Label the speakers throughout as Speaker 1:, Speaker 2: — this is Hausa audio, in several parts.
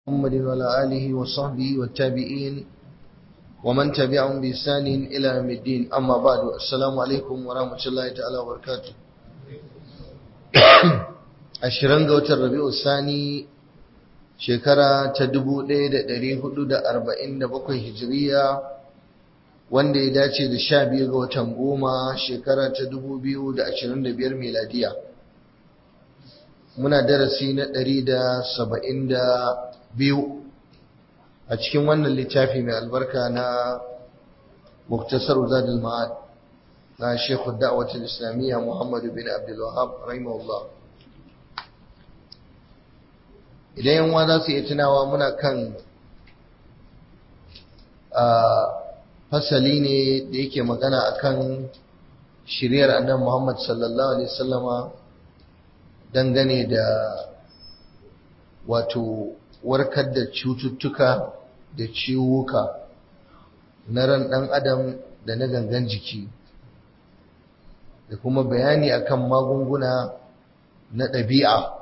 Speaker 1: محمد وعلى آله وصحبه والتابعين ومن تبعهم بإحسان إلى يوم الدين أما بعد السلام عليكم ورحمة الله تعالى وبركاته ashirin ga watan rabi'u sani shekara ta dubu ɗaya da ɗari hudu da arba'in da bakwai hijiriya wanda ya dace da sha biyu ga watan goma shekara ta dubu biyu da ashirin da biyar miladiya muna darasi na ɗari da saba'in da biyu a cikin wannan littafi mai albarka na muktasar zadul ma'ad na shekhu da'awatul islamiyya muhammadu bin abdul wahab rahimahullah idan yanwa za su iya tunawa muna kan fasali ne da yake magana akan shiryar annabi Muhammad sallallahu alaihi wasallama dangane da wato warkar da cututtuka da ciwuka na ran ɗan adam da na gangan jiki da kuma bayani akan magunguna na ɗabi'a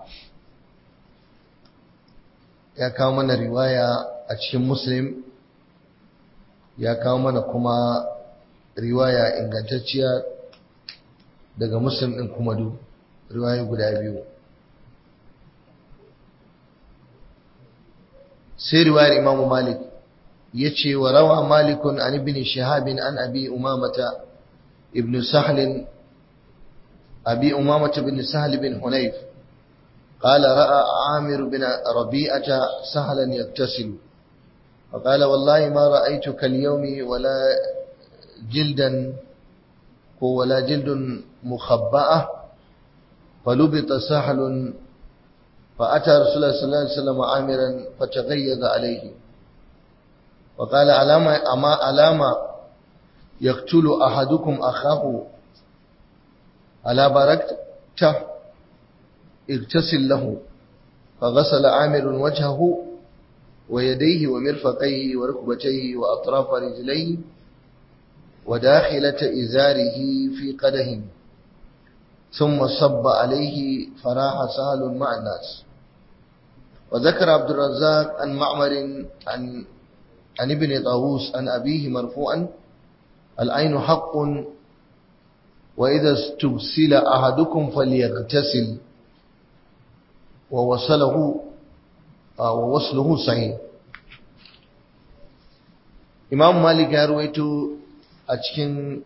Speaker 1: ya kawo mana riwaya a cikin muslim ya kawo mana kuma riwaya ingantacciya daga muslim ɗin kuma du riwaya guda biyu sai riwayar imamu malik ya ce wa rawa malikun an ibn shahabin an abi umamata ibn sahlin abi umamata ibn sahl bin hunayf قال رأى عامر بن ربيعة سهلا يغتسل فقال والله ما رأيتك اليوم ولا جلدا ولا جلد مخبأة فلبط سهل فأتى رسول الله صلى الله عليه وسلم عامرا فتغيظ عليه وقال ألام أما ألام يقتل أحدكم أخاه ألا باركته اغتسل له فغسل عامر وجهه ويديه ومرفقيه وركبتيه وأطراف رجليه وداخلة إزاره في قده ثم صب عليه فراح سهل مع الناس وذكر عبد الرزاق عن معمر عن عن ابن طاووس عن أبيه مرفوعا العين حق وإذا استبسل أحدكم فليغتسل ووصله ووصله صحيح Imam Malik ya ruwaito a cikin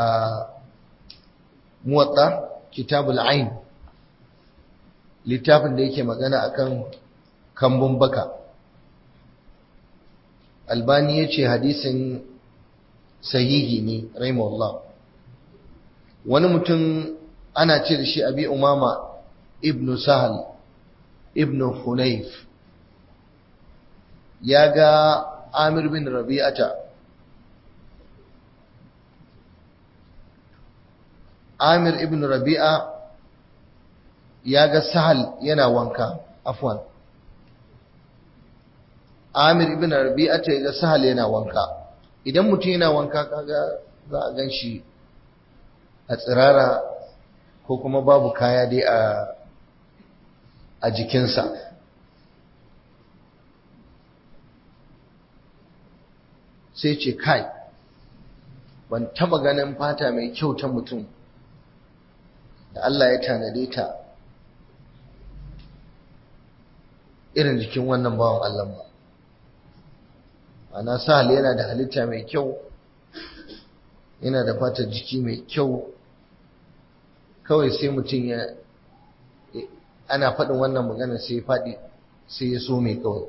Speaker 1: muwatta kitabul ain littafin da yake magana akan kambun baka Albani ya ce hadisin sahihi ne rahimahullah wani mutum ana ce da shi abi umama ibnu sahal ibn Hunayf ya ga Amir bin Rabi'ata Amir ibn Rabi'a ya ga Sahal yana wanka afwan Amir ibn Rabi'ata ya ga Sahal yana wanka idan mutum yana wanka kaga za a gan shi a tsirara ko kuma babu kaya dai a a jikinsa sai ce kai ban taba ganin fata mai kyau ta mutum da Allah ya tanade ta irin jikin wannan bawan Allah ba ana sahal yana da halitta mai kyau yana da fatar jiki mai kyau kawai sai mutum ya ana faɗin wannan magana sai ya faɗi sai ya so mai kawai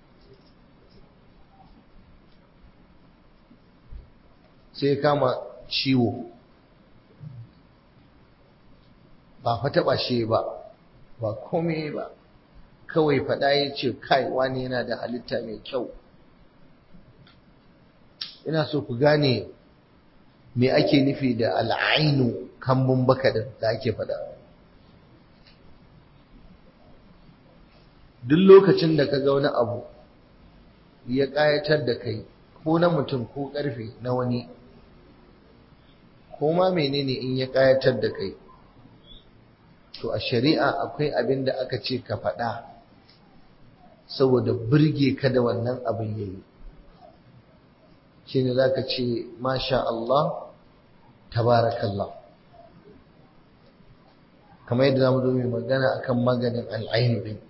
Speaker 1: sai ya kama ciwo ba fa taɓa shi ba ba kome ba kawai faɗa ya ce kai wani yana da halitta mai kyau ina so ku gane me ake nufi da al'ainu kambun baka da ake faɗa duk lokacin da ka ga wani abu ya ƙayatar da kai ko na mutum ko ƙarfe na wani ko ma menene in ya ƙayatar da kai to a shari'a akwai abin da aka ce ka faɗa saboda birge ka da wannan abin yayi shine zaka ce masha Allah tabarakallah kamar yadda zamu zo mai magana akan maganin al'ainu din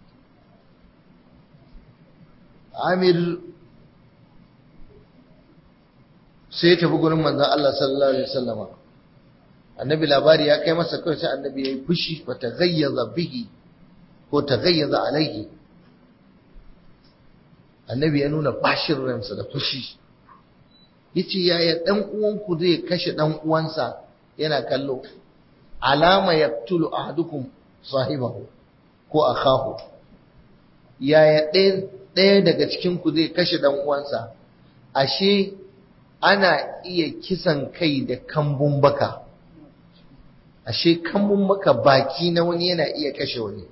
Speaker 1: Amir sai ya tafi gurin manzon Allah sallallahu alaihi wasallama annabi labari ya kai masa kawai sai annabi yayi fushi fa taghayyaza bihi ko taghayyaza alaihi annabi ya nuna bashin ransa da fushi yace yaya dan uwanku zai kashe dan uwansa yana kallo alama yaqtulu ahadukum sahibahu ko akahu yaya ɗaya daga cikin ku zai kashe dan uwansa ashe ana iya kisan kai da kambun baka ashe kambun baka baki na wani yana iya kashe wani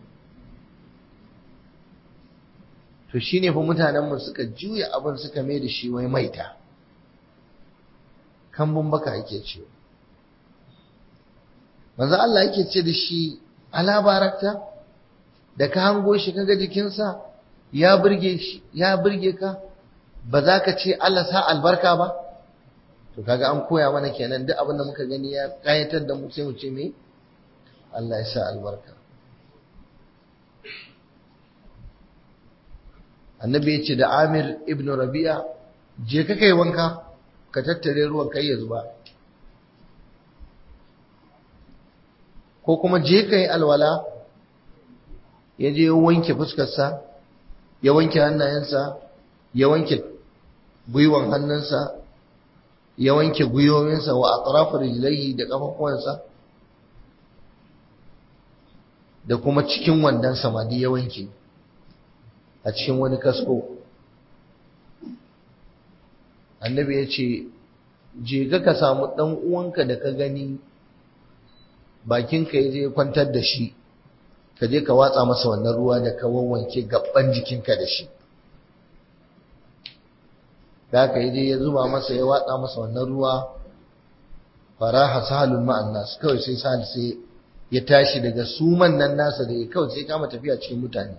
Speaker 1: to shine fa mutanenmu suka juya abin suka mai da shi wai maita kambun baka ake ce manzo Allah yake ce da shi ala barakta da ka hango shi kaga jikinsa ya burge shi ya burge ka ba za ka ce Allah sa albarka ba to kaga an koya mana kenan duk abin da muka gani ya kayatar da mu sai mu ce me Allah ya sa albarka annabi ya ce da Amir ibn Rabi'a je ka kai wanka ka tattare ruwan kai ya zuba ko kuma je ka yi alwala ya je ya wanke fuskarsa ya wanke hannayensa ya wanke gwiwan hannunsa ya wanke gwiwowinsa wa atrafu rijlaihi da kafafuwansa da kuma cikin wandan samadi ya wanke a cikin wani kasko annabi ya ce je ga ka samu ɗan uwanka da ka gani bakinka ya je kwantar da shi ka je ka watsa masa wannan ruwa da ka wawwanke gaban jikinka da shi da aka yi je ya zuba masa ya watsa masa wannan ruwa faraha sahalun ma'an nasu kawai sai sahal sai ya tashi daga suman nan nasa da ya kawai sai kama tafiya cikin mutane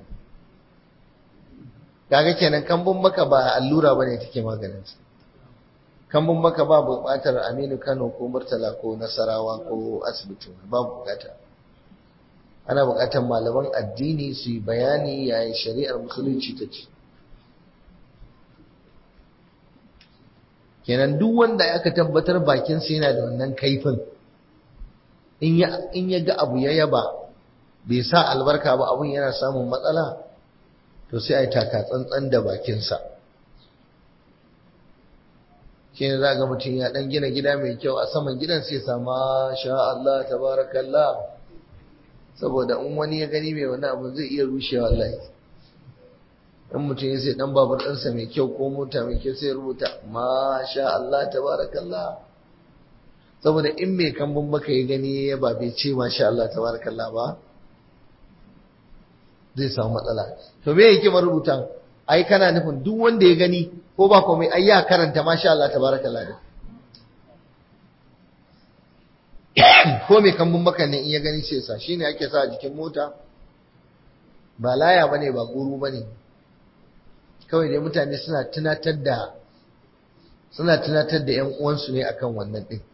Speaker 1: kaga kenan kambun maka ba allura bane take maganin sa kambun maka ba buƙatar Aminu Kano ko Murtala ko Nasarawa ko asibiti ba buƙata ana buƙatar malaman addini su yi bayani yayin shari'ar musulunci ta ce kenan duk wanda aka tabbatar bakin sa yana da wannan kaifin in ya in ya ga abu ya yaba bai sa albarka ba abun yana samun matsala to sai ai taka tsantsan da bakin sa shi ne za ga mutum ya dan gina gida mai kyau a saman gidan sai sama sha Allah tabarakallah saboda in wani ya gani mai wani abu zai iya rushewa wallahi in mutum ya sai dan babur ɗinsa mai kyau ko mota mai kyau sai rubuta masha Allah tabarakallah saboda in mai kambun baka ya gani ya ba bai ce masha Allah tabarakallah ba zai samu matsala to me yake marubutan ai kana nufin duk wanda ya gani ko ba komai ai ya karanta masha Allah tabarakallah ne ko mai kambun baka ne in ya gani sai sa shine ake sa a jikin mota ba laya bane ba guru bane kawai dai mutane suna tunatar da suna tunatar da ƴan uwansu ne akan wannan din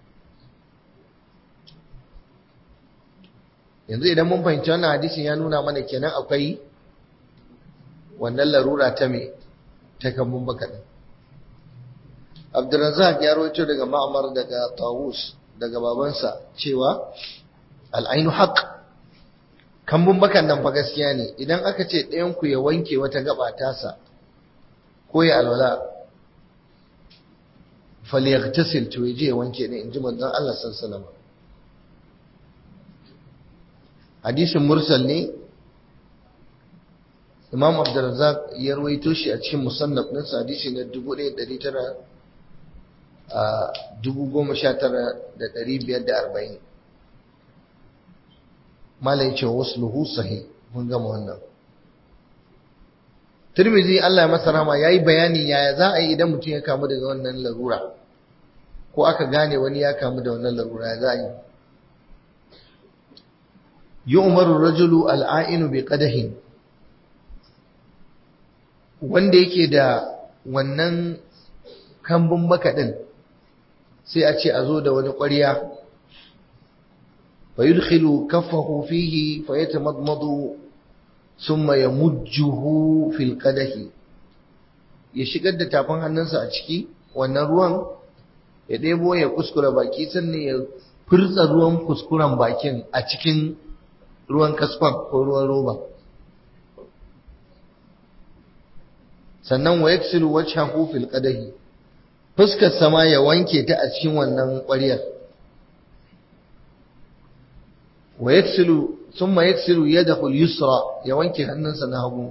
Speaker 1: yanzu idan mun fahimci wannan hadisin ya nuna mana kenan akwai wannan larura ta me ta kambun baka din Abdurrazzaq ya rawaito daga Ma'mar daga Tawus daga babansa cewa al'ainu haq kambun bakan nan fa gaskiya ne idan aka ce ɗayan ku ya wanke wata gaba tasa ko ya alwala falyaghtasil to yaje ya wanke ne inji manzon Allah sallallahu alaihi wasallam hadisin mursal ne Imam Abdurrazzaq ya rawaito shi a cikin musannaf ɗinsa hadisi na 1900 a 19540 malai ce wasluhu sahih mun gama wannan Tirmidhi Allah ya masa rahama yayi bayani yaya za a yi idan mutum ya kamu daga wannan larura ko aka gane wani ya kamu da wannan larura ya za a yi yu'maru rajulu al'ainu bi qadahin wanda yake da wannan kambun baka din sai a ce a zo da wani ƙwarya fa yudkhilu kaffahu fihi fa yatamadmadu thumma yamujjuhu fil qadahi ya shigar da tafin hannunsa a ciki wannan ruwan ya ɗebo ya kuskura baki sannan ya furtsa ruwan kuskuren bakin a cikin ruwan kaskon ko ruwan roba sannan wa yaksilu wajhahu fil qadahi fuskar sama ya wanke ta a cikin wannan ƙwaryar wa yaksilu thumma yaksilu yadahu al-yusra ya wanke hannunsa na hagu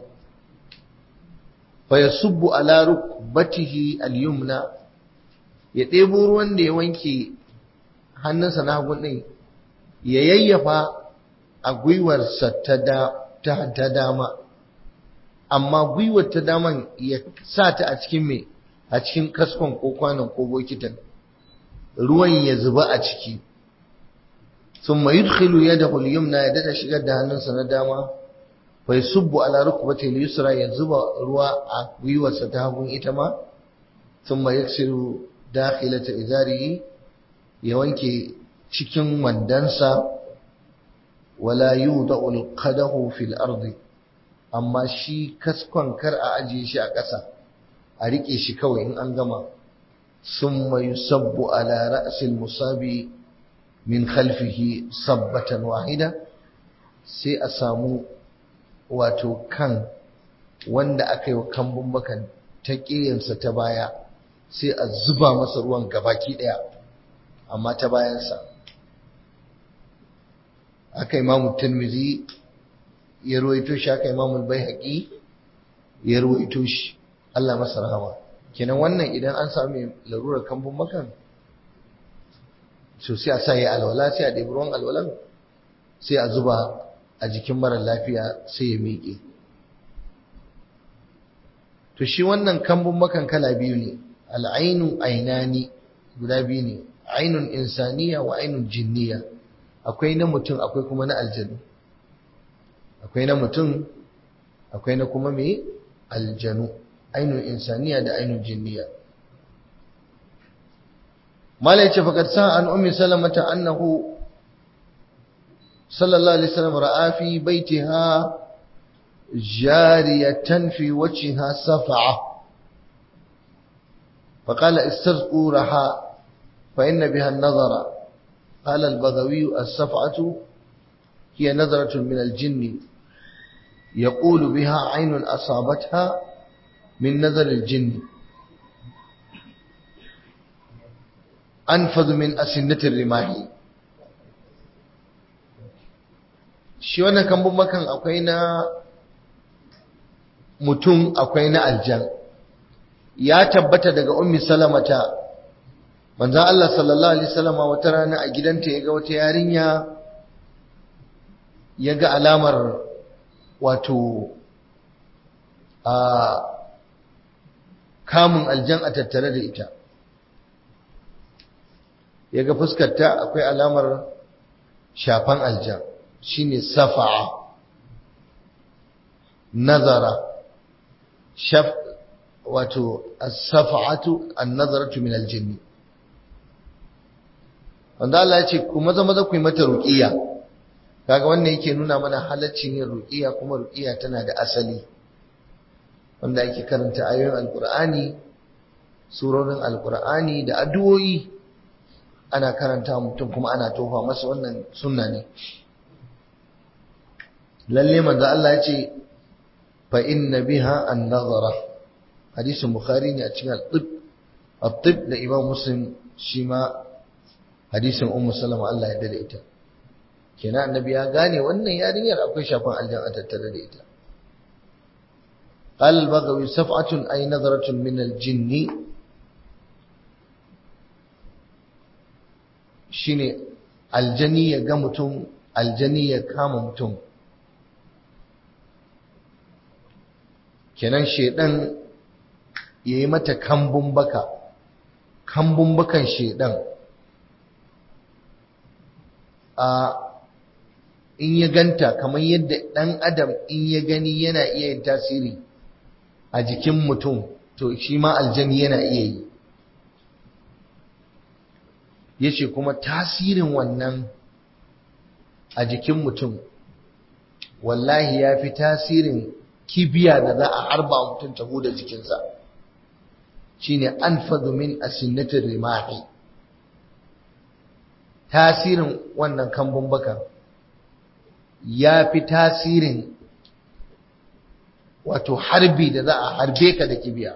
Speaker 1: fa yasubbu ala rukbatihi al-yumna ya ɗebo ruwan da ya wanke hannunsa na hagu ɗin ya yayyafa a gwiwarsa ta dama amma gwiwar ta daman ya sa ta a cikin mai a cikin kaskon ko kwanon ko bokitan ruwan ya zuba a ciki sun mai yudkhilu yadahu al-yumna ya dada shigar da hannunsa na dama fa yusubbu ala rukbati al-yusra ya zuba ruwa a gwiwarsa ta hagun ita ma thumma yaksiru dakhilata izarihi ya wanke cikin wandansa wala yudau al-qadahu fil ardi amma shi kaskon kar a ajiye shi a ƙasa a rike shi kawai in an gama summa yusabbu ala ra'sil musabi min khalfihi sabbatan wahida sai a samu wato kan wanda aka yi wa kambun bakan ta ƙiyansa ta baya sai a zuba masa ruwan gabaki ɗaya amma ta bayansa aka imamu tirmizi ya ruwaito shi aka imamu bai ya ruwaito shi Allah masa rahama kenan wannan idan an sami larurar kambun bakan so sai a sa ya alwala sai a ɗebi ruwan alwalan sai a zuba a jikin mara lafiya sai ya miƙe to shi wannan kambun makan kala biyu ne al'ainu ainani guda biyu ne ainun insaniya wa ainun jinniya akwai na mutum akwai kuma na aljanu akwai na mutum akwai na kuma mai aljanu ainun insaniya da ainun jinniya mala yace faqad sa an ummi salamata annahu صلى الله عليه وسلم رأى في بيتها جارية في وجهها صفعة فقال استرقوا رحاء فإن بها النظر قال البغوي الصفعة هي نظرة من الجن يقول بها عين أصابتها من نظر الجن أنفذ من أسنة الرماح shi wannan kambun makan akwai na mutum akwai na aljan ya tabbata daga ummi salamata manzon Allah sallallahu alaihi wasallama wata rana a gidanta ya ga wata yarinya ya ga alamar wato a kamun aljan a tattare da ita ya ga fuskarta akwai alamar shafan aljan shine safa'a nazara shaf wato as-safa'atu an-nazaratu min al-jinni wanda Allah ya ce ku maza maza ku yi mata ruqiya kaga wannan yake nuna mana halaccin yin ruqiya kuma ruqiya tana da asali wanda ake karanta ayoyin alqur'ani surorin alqur'ani da addu'o'i ana karanta mutum kuma ana tofa masa wannan sunna ne lalle manzo Allah ya ce fa inna biha an-nazara hadisin bukhari ne a cikin al-tib at-tib da imam muslim shi ma hadisin ummu salama Allah ya dade ita kenan annabi ya gane wannan yarinyar akwai shafan aljan a tattare da ita قال البغوي صفعة أي نظرة من الجن shine aljani ya ga mutum aljani ya kama mutum kenan shedan ya yi mata kambun baka kambun bakan shedan a in ya ganta kamar yadda ɗan adam in ya gani yana iya yin tasiri a jikin mutum to shi ma aljani yana iya yi yace kuma tasirin wannan a jikin mutum wallahi ya fi tasirin kibiya da za a harba mutum ta huda jikinsa shine anfadhu min asinnatir rimahi tasirin wannan kambun baka ya fi tasirin wato harbi da za a harbe ka da kibiya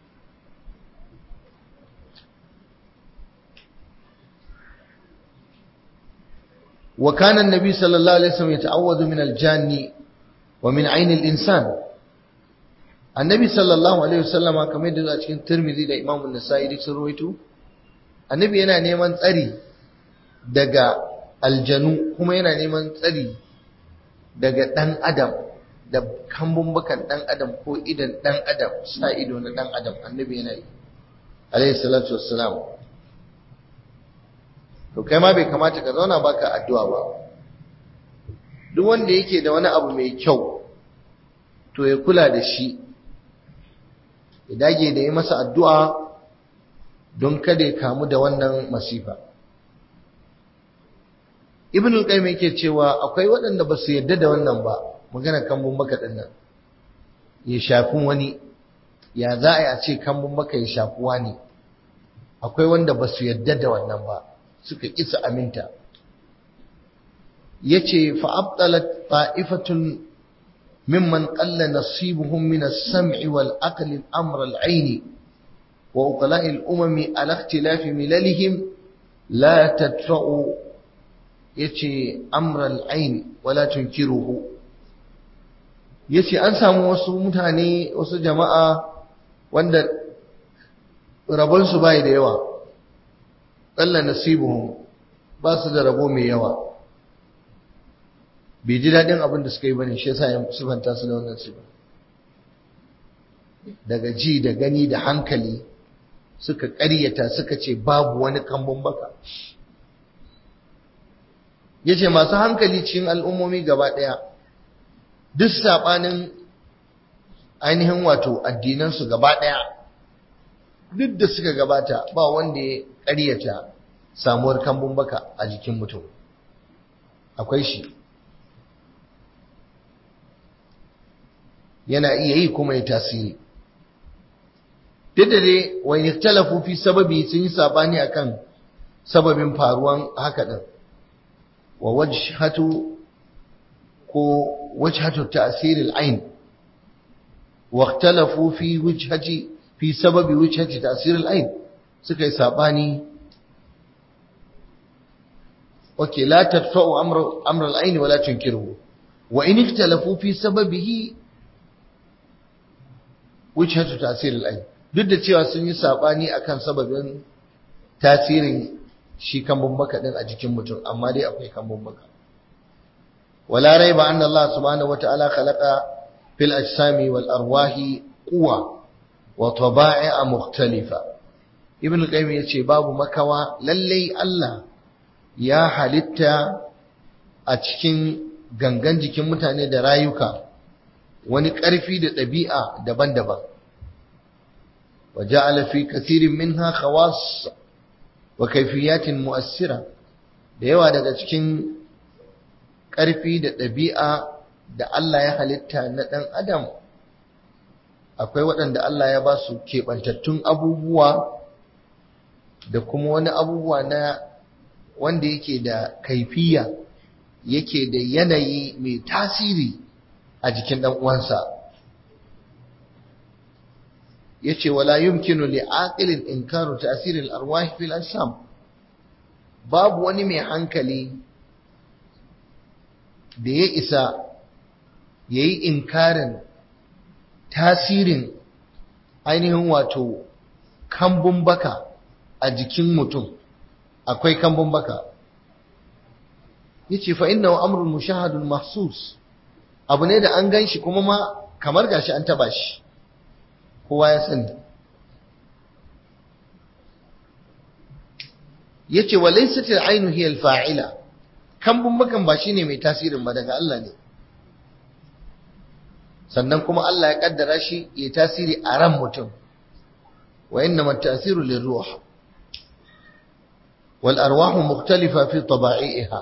Speaker 1: وكان النبي صلى الله عليه وسلم يتعوذ من الجان ومن عين الإنسان النبي صلى الله عليه وسلم كما يدل a cikin Tirmidhi da Imam An-Nasa'i duk sun rawaito annabi yana neman tsari daga aljanu kuma yana neman tsari daga dan adam da kambun bakan dan adam ko idan dan adam sa ido na dan adam annabi yana yi alayhi salatu wassalam to kai ma bai kamata ka zauna baka addu'a ba duk wanda yake da wani abu mai kyau to ya kula da shi ya dage da yi masa addu'a don kada ya kamu da wannan masifa ibn al-qayyim yake cewa akwai waɗanda ba su yarda da wannan ba magana kambun baka din nan ya shafi wani ya za a yi a ce kambun baka ya shafi wani akwai wanda ba su yarda da wannan ba suka kisa aminta yace fa abtalat ta'ifatun mimman qalla nasibuhum min as-sam'i wal aqli amr al-'ayn wa uqala'i al-umami ala ikhtilafi milalihim la tadfa'u yace amr al-'ayn wa la tunkiruhu yace an samu wasu mutane wasu jama'a wanda rabonsu bai da yawa ƙalla nasibuhum ba su da rabo mai yawa bai ji daɗin abin da suka yi bane shi yasa ya sifanta su da wannan sifa daga ji da gani da hankali suka ƙaryata suka ce babu wani kambun baka yace masu hankali cikin al'ummomi gaba ɗaya duk saɓanin ainihin wato addinansu gaba ɗaya duk da suka gabata ba wanda ya ƙaryata samuwar kambun baka a jikin mutum akwai shi yana iya yi kuma ya tasiri duk da dai wani talafu fi sababi sun yi sabani akan sababin faruwan haka din wa wajhatu ko wajhatu ta'sir al-ain wa ikhtalafu fi wajhati fi sababi wajhati ta'sir al-ain suka yi sabani okay la tadfa'u amra amra al-ain wa la tunkiruhu wa in ikhtalafu fi sababihi wajhatu ta'sir al-ain duk da cewa sun yi sabani akan sababin tasirin shi kambun baka din a jikin mutum amma dai akwai kambun baka wala raiba anna Allah subhanahu wata'ala khalaqa fil ajsami wal arwahi quwa wa taba'a mukhtalifa ibn al-qayyim yace babu makawa lalle Allah ya halitta a cikin gangan jikin mutane da rayuka wani ƙarfi da ɗabi'a daban-daban وجعل في كثير منها خواص وكيفيات مؤثرة da yawa daga cikin ƙarfi da ɗabi'a da Allah ya halitta na ɗan adam akwai waɗanda Allah ya ba su keɓantattun abubuwa da kuma wani abubuwa na wanda yake da kaifiya yake da yanayi mai tasiri a jikin ɗan uwansa yace wala yumkinu li aqilin inkaru ta'sir al-arwah fil ajsam babu wani mai hankali da ya isa yayi inkarin tasirin ainihin wato kambun baka a jikin mutum akwai kambun baka yace fa innahu amrun mushahadun mahsus abu ne da an ganshi kuma ma kamar gashi an taba shi kowa ya sani yace wa laysat al-aynu hiya al-fa'ila kambun bakan ba shine mai tasirin ba daga Allah ne sannan kuma Allah ya kaddara shi ya tasiri a ran mutum wa innama ta'thiru lirruh wal arwahu mukhtalifa fi taba'iha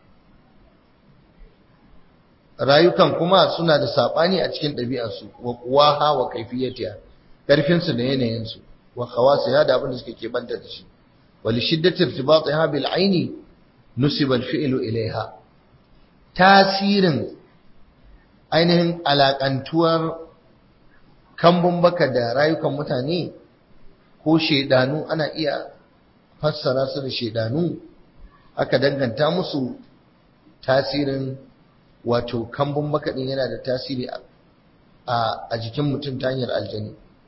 Speaker 1: rayukan kuma suna da sabani a cikin ɗabi'arsu wa quwaha wa kayfiyatiha karfin su da yanayin su wa khawasiha da abin da suke kebanta da shi wa li shiddati irtibatiha bil aini nusiba al fi'lu ilaiha tasirin ainihin alakantuwar kambun baka da rayukan mutane ko shedanu ana iya fassara su da shedanu aka danganta musu tasirin wato kambun baka din yana da tasiri a jikin mutum ta hanyar aljani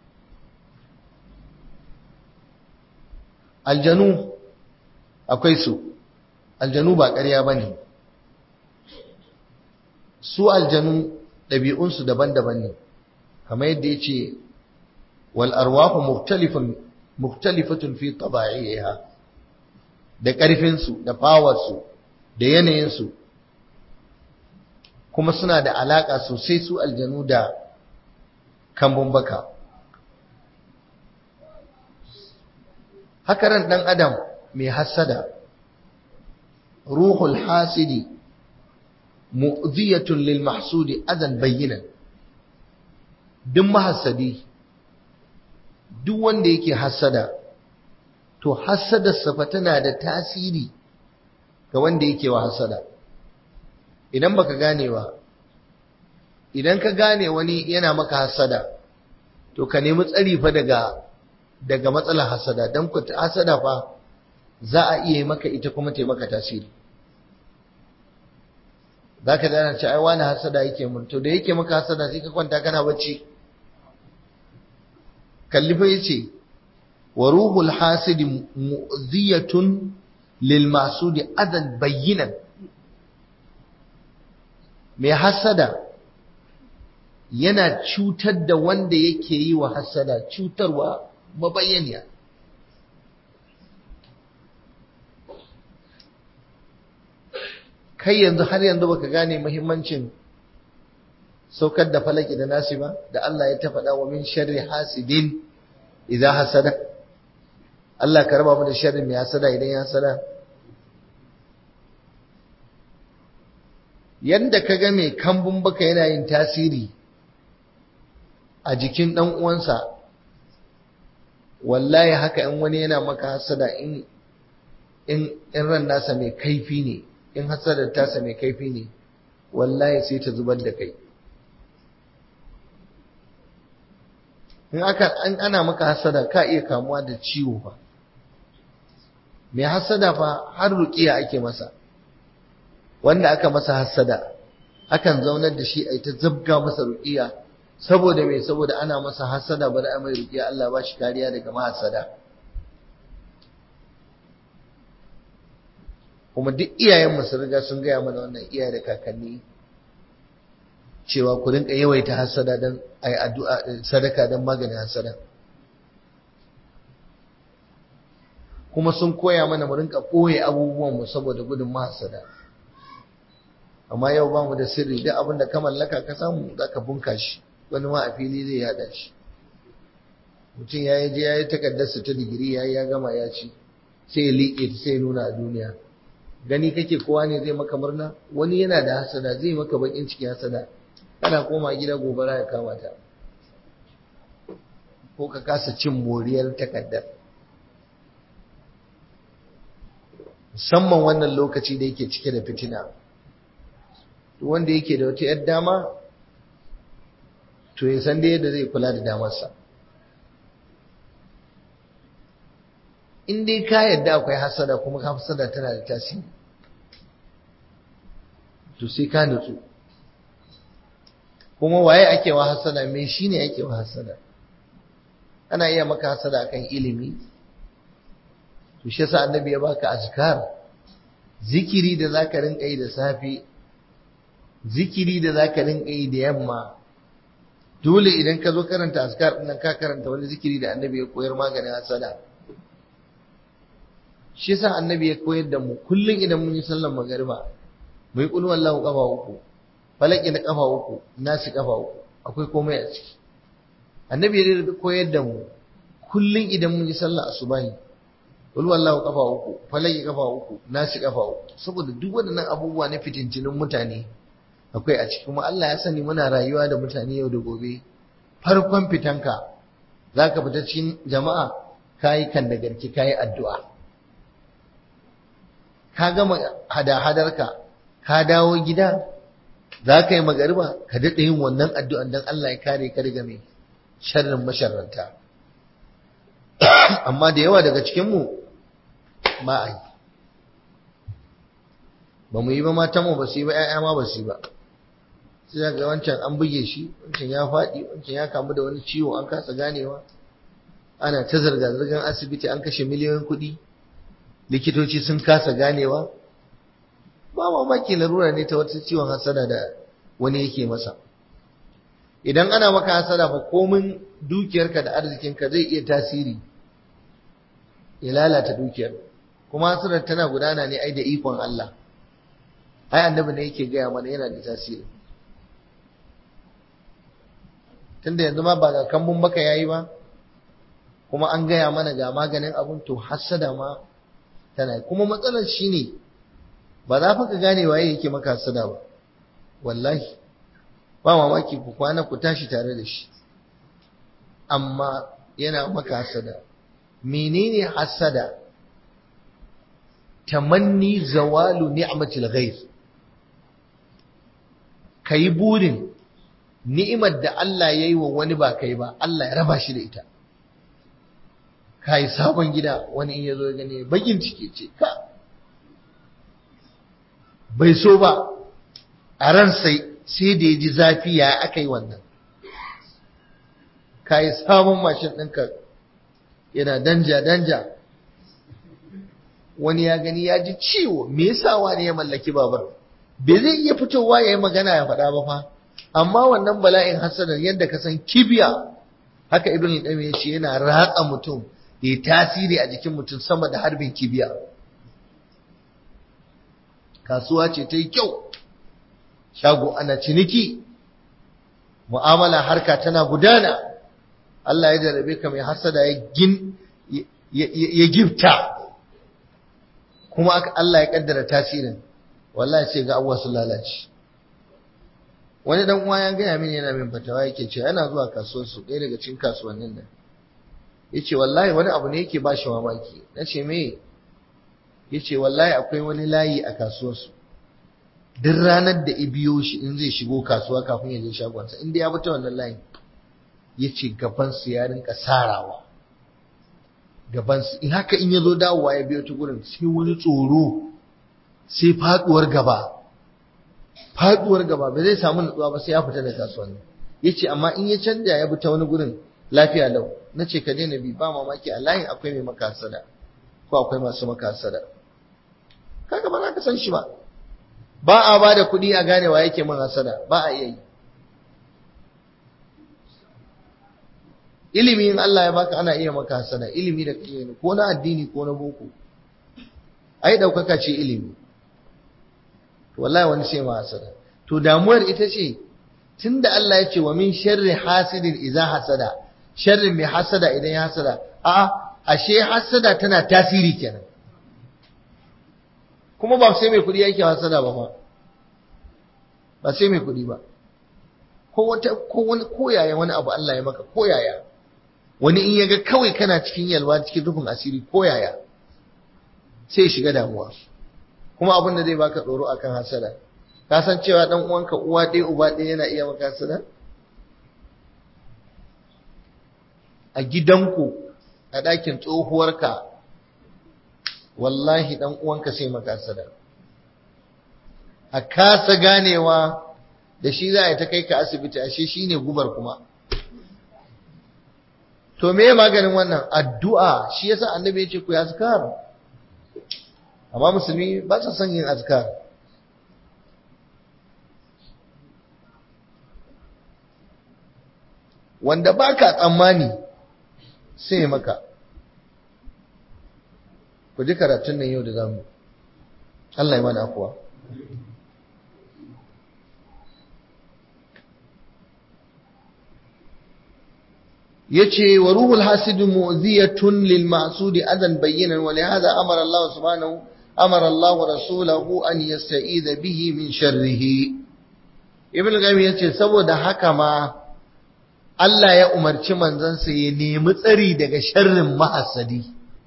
Speaker 1: aljanu akwai su aljanu ba ƙarya ba ne su aljanu ɗabi'unsu daban-daban ne kamar yadda ya ce wal arwahu muktalifatun fi taba'iha da ƙarfinsu da fawarsu da yanayinsu kuma suna da alaƙa sosai su aljanu da kambun baka haka ran ɗan adam mai hassada ruhul hasidi mu'ziyatun lil mahsudi adan bayyinan duk mahassadi duk wanda yake hassada to hassadarsa fa tana da tasiri ga wanda yake wa hassada idan baka gane ba idan ka gane wani yana maka hassada to ka nemi tsari fa daga daga matsalar hassada dan ku hassada fa za a iya maka ita kuma ta maka tasiri za ka dana ce ai wani hasada yake mun to da yake maka hasada sai ka kwanta kana bacci kallifa yace wa ruhul hasidi mu'ziyatun lil masudi adan bayyinan mai hasada yana cutar da wanda yake yi wa hasada cutarwa mabayyaniya kai yanzu har yanzu baka gane muhimmancin saukar da falaki da nasi ba da Allah ya ta faɗa wa min sharri hasidin idan hasada Allah ka raba mu da sharri mai hasada idan ya hasada yanda ka ga mai kambun baka yana yin tasiri a jikin ɗan uwansa wallahi haka in wani yana maka hasada in in ran nasa mai kaifi ne in hasadar tasa mai kaifi ne wallahi sai ta zubar da kai in aka an ana maka hasada ka iya kamuwa da ciwo fa mai hasada fa har ruqiya ake masa wanda aka masa hasada akan zaunar da shi ai ta zabga masa ruqiya saboda me saboda ana masa hasada bari a mai ruqiya Allah ba shi kariya daga mahasada kuma duk iyayenmu sun riga sun gaya mana wannan iyaye da kakanni cewa ku rinka yawaita hasada don a yi addu'a sadaka don maganin hasada kuma sun koya mana mu rinka ɓoye abubuwanmu saboda gudun mahasada amma yau ba mu da sirri duk abin da ka mallaka ka samu za ka bunka shi wani ma a fili zai yada shi mutum ya yi je ya yi takardarsa ta digiri ya yi ya gama ya ci sai ya liƙe ta sai ya nuna a duniya gani kake kowa ne zai maka murna wani yana da hasada zai maka bakin ciki hasada kana koma gida gobara ya kama ta ko ka kasa cin moriyar takaddar musamman wannan lokaci da yake cike da fitina wanda yake da wata yar dama to ya san da yadda zai kula da damarsa in dai ka yadda akwai hasada kuma ka hasada tana da tasiri to sai ka nutsu kuma waye ake wa hasada me shine ake wa hasada ana iya maka hasada akan ilimi to shi yasa annabi ya baka azkar zikiri da zaka rinka yi da safi zikiri da zaka rinka yi da yamma dole idan ka zo karanta azkar din ka karanta wani zikiri da annabi ya koyar maganin hasada shi yasa annabi ya koyar da mu kullun idan mun yi sallar magariba mu yi kullu wallahu kafa uku falaki na kafa uku nasi kafa uku akwai komai a ciki annabi ya koyar da mu kullun idan mun yi sallah asubahi wal wallahu kafa uku falaki kafa uku nasi kafa uku saboda duk waɗannan abubuwa na fitintinin mutane akwai a ciki kuma Allah ya sani muna rayuwa da mutane yau da gobe farkon fitanka zaka fita cikin jama'a kayi kan da garki kayi addu'a ka gama hada-hadarka ka dawo gida za ka yi magariba ka daɗe yin wannan addu'an don Allah ya kare ka daga mai sharrin masharranta amma da yawa daga cikinmu ba a yi ba mu yi ba matanmu ba su yi ba ‘ya'ya ma ba su yi ba sai ga wancan an buge shi wancan ya faɗi wancan ya kamu da wani ciwo an kasa ganewa ana ta zirga-zirgar asibiti an kashe miliyoyin kuɗi likitoci sun kasa ganewa ba mamaki larura ne ta wata ciwon hasada da wani yake masa idan ana maka hasada fa komin dukiyarka da arzikinka zai iya tasiri ya lalata dukiyar kuma hasadar tana gudana ne ai da ikon Allah ai annabi ne yake gaya mana yana da tasiri tunda yanzu ma ba ga kambun baka yayi ba kuma an gaya mana ga maganin abun to hasada ma tana kuma matsalar shine ba za fa ka gane waye yake maka hasada ba wallahi ba mamaki ku kwana ku tashi tare da shi amma yana maka hasada menene hasada tamanni zawalu ni'matil ghayr kai burin ni'imar da Allah yayi wa wani ba kai ba Allah ya raba shi da ita kai sabon gida wani in yazo ya gane bakin ciki ce ka bai so ba a ran sai sai da ya ji zafi ya aka yi wannan ka yi sabon mashin ɗinka yana danja danja wani ya gani ya ji ciwo me yasa wani ya mallaki babar bai zai iya fitowa ya yi magana ya faɗa ba fa amma wannan bala'in hasanar yadda ka san kibiya haka ibn al ya ce yana ratsa mutum ya tasiri a jikin mutum sama da harbin kibiya kasuwa ce ta yi kyau shago ana ciniki mu'amala harka tana gudana Allah ya jarabe ka mai hasada ya gin ya gifta kuma Allah ya kaddara tasirin wallahi ce ga abuwa su lalace wani dan uwa ya gaya mini yana min fatawa yake ce yana zuwa kasuwar su ɗaya daga cikin kasuwannin nan yace wallahi wani abu ne yake ba shi mamaki nace me yace wallahi akwai wani layi a kasuwarsu duk ranar da ibiyo shi in zai shigo kasuwa kafin ya je shagonsa inda ya fita wannan layin yace gaban su ya rinka sarawa gaban su in haka in yazo dawowa ya biyo ta gurin sai wani tsoro sai faduwar gaba faduwar gaba ba zai samu nutsuwa ba sai ya fita da kasuwanni yace amma in ya canja ya bi ta wani gurin lafiya lau nace ka daina bi ba mamaki a layin akwai mai makasada ko akwai masu makasada kaga ba za ka san shi ba ba a ba da kuɗi a gane wa yake min hasada ba a iya yi ilimi in Allah ya baka ana iya maka hasada ilimi da kake ko na addini ko na boko ai daukaka ce ilimi to wallahi wani sai ma hasada to damuwar ita ce tunda Allah ya ce wa min sharri hasidin idza hasada sharrin mai hasada idan ya hasada a ashe hasada tana tasiri kenan kuma ba sai mai kuɗi yake hasada ba fa ba sai mai kuɗi ba ko wata ko wani koyaya wani abu Allah ya maka koyaya wani in yaga kawai kana cikin yalwa cikin rufin asiri koyaya sai shiga damuwa kuma abin da zai baka tsoro akan hasada ka san cewa dan uwanka uwa ɗaya uba ɗaya yana iya maka hasada a gidanku a ɗakin tsohuwarka wallahi dan uwanka sai maka hasada a kasa ganewa da shi za a ta kai ka asibiti ashe shi ne gubar kuma to me maganin wannan addu'a shi yasa annabi ya ce ku yi azkar amma musulmi ba sa son yin azkar wanda ba ka tsammani sai maka ku ji karatun nan yau da zamu Allah ya mana afuwa yace wa ruhul hasid mu'ziyatun lil ma'sudi adan bayyinan wa lihadha amara Allah subhanahu amara Allah rasulahu an yasta'idha bihi min sharrihi ibn qayyim yace saboda haka ma Allah ya umarci manzansa ya nemi tsari daga sharrin mahasadi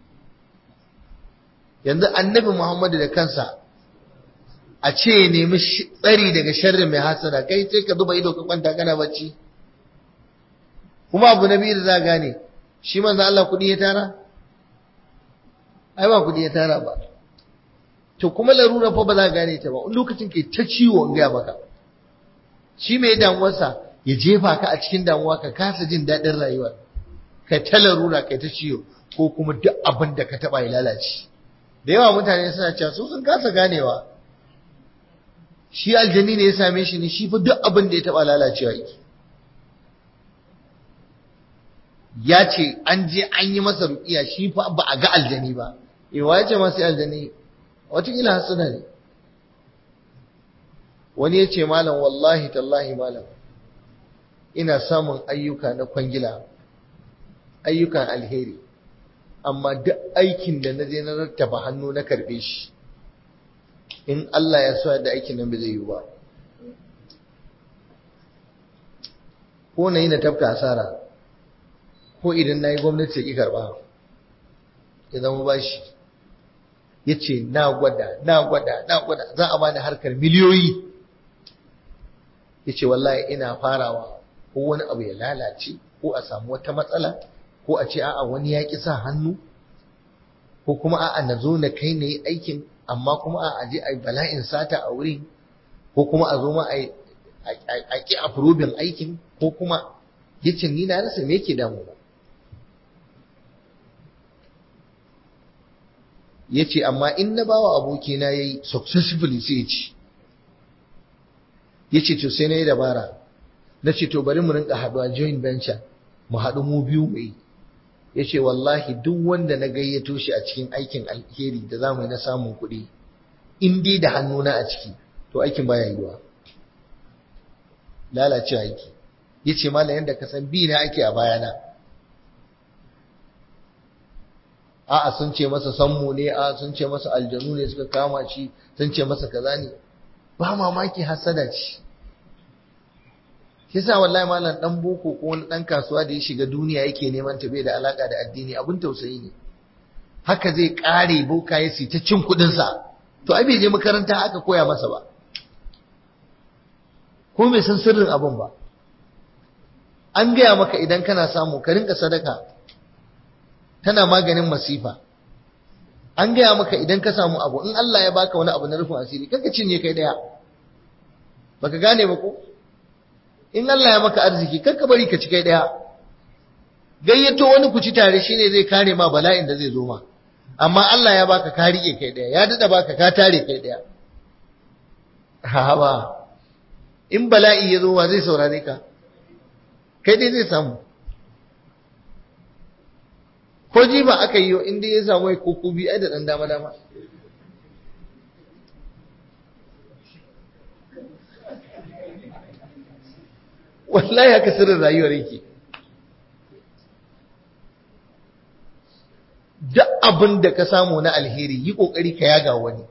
Speaker 1: yanzu annabi Muhammadu da kansa a ce ya nemi tsari daga sharrin mai hasada kai sai ka zuba ido ka kwanta kana bacci kuma abu na biyu da za gane shi manzo Allah kudi ya tara ai ba kudi ya tara ba to kuma larura fa ba za gane ta ba lokacin ke ta ciwo in ga maka shi mai damuwarsa ya jefa ka a cikin damuwa ka kasa jin daɗin rayuwar ka ta larura kai ta ciwo ko kuma duk abin da ka taɓa ya lalace da yawa mutane suna cewa su sun kasa ganewa shi aljani ne ya same shi ne shi fa duk abin da ya taɓa lalacewa yake ya ce an je an yi masa rukiya shi fa ba a ga aljani ba yawa ya ce masu aljani watakila hasuna ne wani ya ce malam wallahi tallahi malam ina samun ayyuka na kwangila ayyukan alheri amma duk aikin da na je na rattaba hannu na karbe shi in Allah ya so da aikin nan bai zai yi ba ko na yi na tafka asara ko idan na yi gwamnati ki karba ya zama bashi ya ce na gwada na gwada na gwada za a bani harkar miliyoyi ya ce wallahi ina farawa ko wani abu ya lalace ko a samu wata matsala ko a ce a'a wani ya ƙi sa hannu ko kuma a'a na zo na kai na yi aikin amma kuma a je a yi bala'in sata a wurin ko kuma a zo ma a ƙi approving aikin ko kuma ya ce ni na rasa me yake damu ba ya ce amma in na bawa abokina ya yi successfully sai ya ci ya ce to sai na yi dabara na ce to bari mu rinka haɗuwa joint venture mu haɗu mu biyu mu yi ya ce wallahi duk wanda na gayyato shi a cikin aikin alheri da za mu yi na samun kuɗi in dai da hannuna a ciki to aikin baya yiwa lalace aiki ya ce malam yadda ka san bi na ake a bayana a'a sun ce masa sammu ne a sun ce masa aljanu ne suka kama shi sun ce masa kaza ne ba mamaki hasada ce Kisa wallahi malam dan boko ko wani dan kasuwa da ya shiga duniya yake neman ta bai da alaka da addini abin tausayi ne haka zai kare boka ya ta cin kudin sa to ai bai je makaranta aka koya masa ba ko bai san sirrin abin ba an gaya maka idan kana samu ka rinka sadaka tana maganin masifa an gaya maka idan ka samu abu in Allah ya baka wani abu na rufin asiri kanka cinye kai daya baka gane ba ko in Allah ya maka arziki kar ka bari ka ci kai daya gayyato wani ku ci tare shine zai kare ma bala'in da zai zo ma amma Allah ya baka ka rike kai daya ya dada baka ka tare kai daya ha ba in bala'i ya zo wa zai saurare ka kai dai zai samu ko ji ba aka yi in dai ya samu ko kubi ai da dan dama dama wallahi haka sirrin rayuwar yake duk abin da ka samu na alheri yi kokari ka yaga wani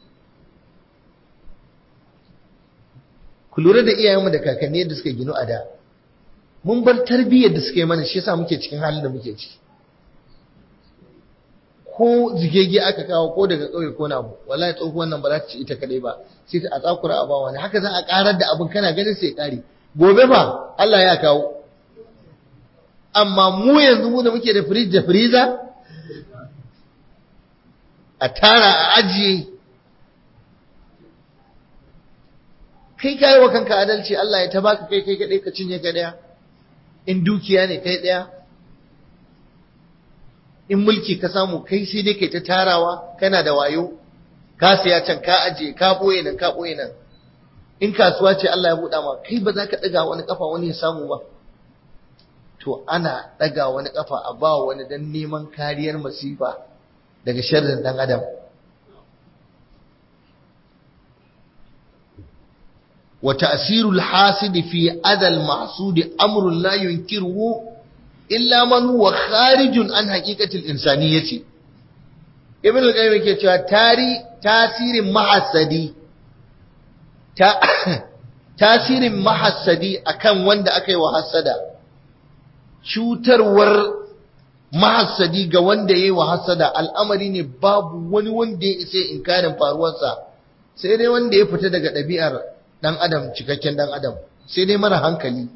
Speaker 1: ku lura da iyayenmu da kakanni da suka ginu a da mun bar tarbiyyar da suka yi mana shi yasa muke cikin halin da muke ciki ko zigege aka kawo ko daga ƙauye ko na abu wallahi tsohuwan nan ba za ta ci ita kadai ba sai ta a tsakura a bawa ne haka za a karar da abin kana ganin sai kare gobe ba Allah ya kawo amma mu yanzu mu da muke da fridge da freezer a tara a ajiye kai kai wa kanka adalci Allah ya tabaka kai kai kadai ka cinye ka daya in dukiya ne kai daya in mulki ka samu kai sai dai kai ta tarawa kana da wayo ka siya can ka ajiye ka boye nan ka boye nan in kasuwa ce Allah ya buɗa ma kai ba za ka ɗaga wani ƙafa wani ya samu ba to ana ɗaga wani ƙafa a ba wani don neman kariyar masifa daga sharrin ɗan adam wa ta'sirul hasidi fi adal mahsudi amrun la yunkiruhu illa man huwa kharijun an haqiqatil insaniyyati ibn al-qayyim yake cewa tari tasirin mahassadi ta tasirin mahassadi akan wanda aka yi wa hasada cutarwar mahassadi ga wanda ya yi wa hasada al'amari ne babu wani wanda ya isa inkarin faruwarsa sai dai wanda ya fita daga ɗabi'ar ɗan adam cikakken ɗan adam sai dai mara hankali